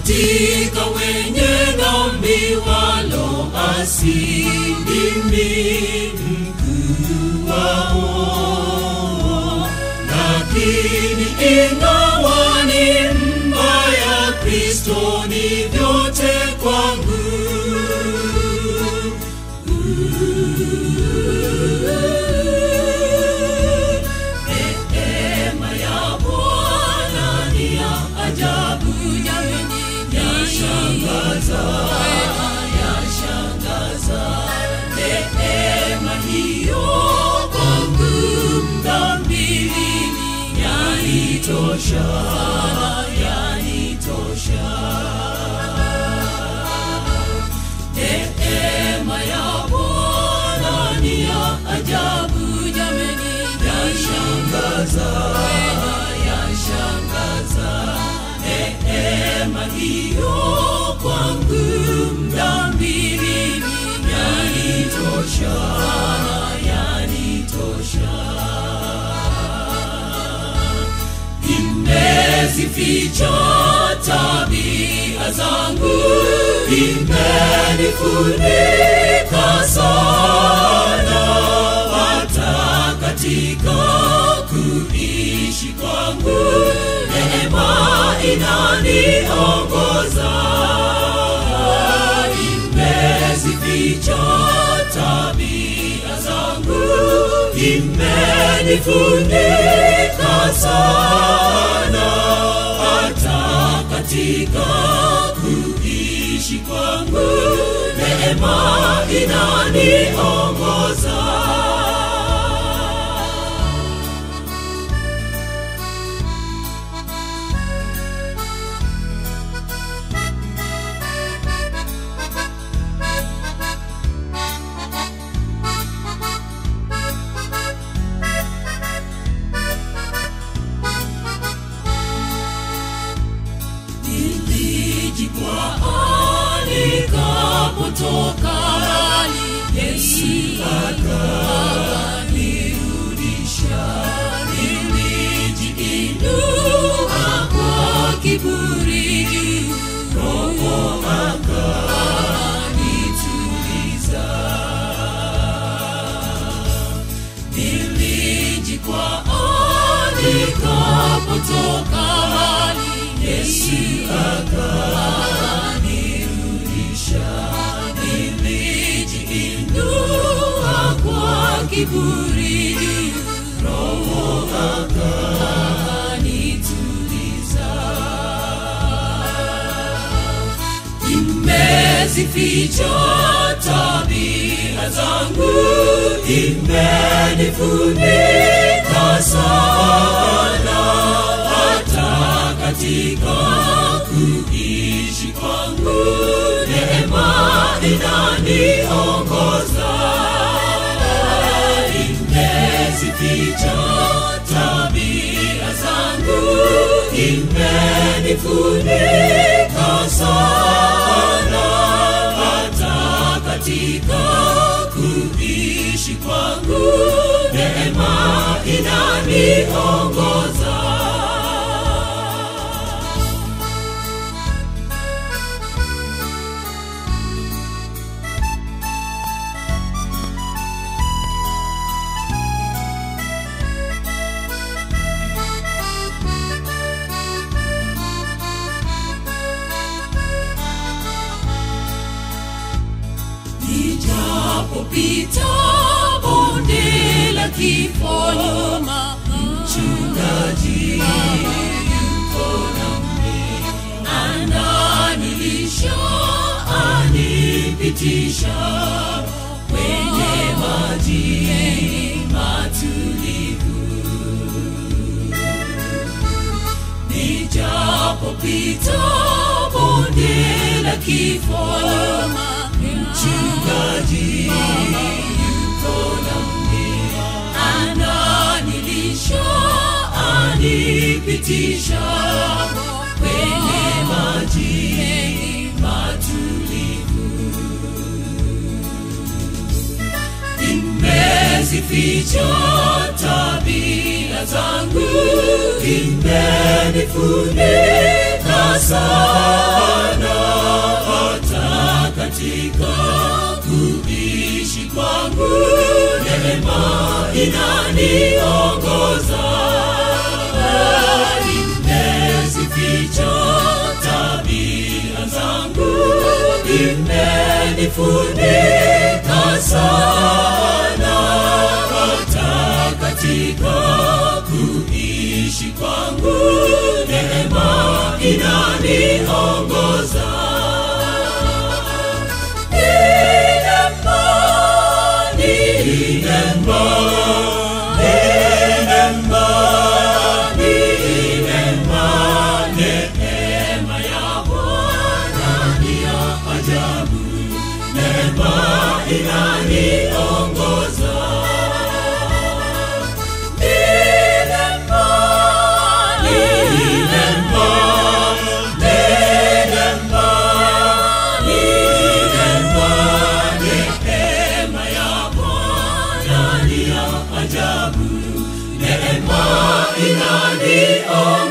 katika wenye dhambi waloasi mimi mkuu wao lakini ingawa ni mbaya kristo ni vyote kwangu neema ya bwana ni ya ajabu yashangaza yashangaza neema hiyo kwangu mdhambi yanitosha yanitosha neema ya bwana ni ya ajabu jameni yashangaza yashangaza neema hiyo kwangu mdhambi yanitosha yanitosha imezificha tabia zangu imenifunika sana hata katika kuishi kwangu neema inaniongoza imezificha tabia zangu imenifunika sana hata katika kuishi kwangu neema inaniongoza nilijikwaa nikapotoka Yesu akanirudisha nilijiinua kwa kiburi Roho akanituliza nilijikwaa nikapotoka Yesu akanirudisha nilijiinua kwa kiburi Roho akanituliza imezificha tabia zangu imenifunika sana hata katika kuishi kwangu neema inaniongoza imezificha tabia zangu imenifunika sana hata katika kuishi kwangu neema inaniongoza nijapopita bonde la kifo nyuma mchungaji yuko nami ananilisha anipitisha kwenye maji matulivu nijapopita bonde la kifo nyuma mchungaji yuko nami ananilisha anipitisha kwenye maji matulivu imezificha tabia zangu imenifunika sana hata katika kuishi kwangu neema inaniongoza imezificha tabia zangu imenifunika sana hata katika kuishi kwangu neema inaniongoza Neema, neema, neema, neema, neema ya Bwana ni ya ajabu, neema inaniongoza. Neema, neema, neema, neema, neema ya Bwana ni ya ajabu, neema inaniongoza.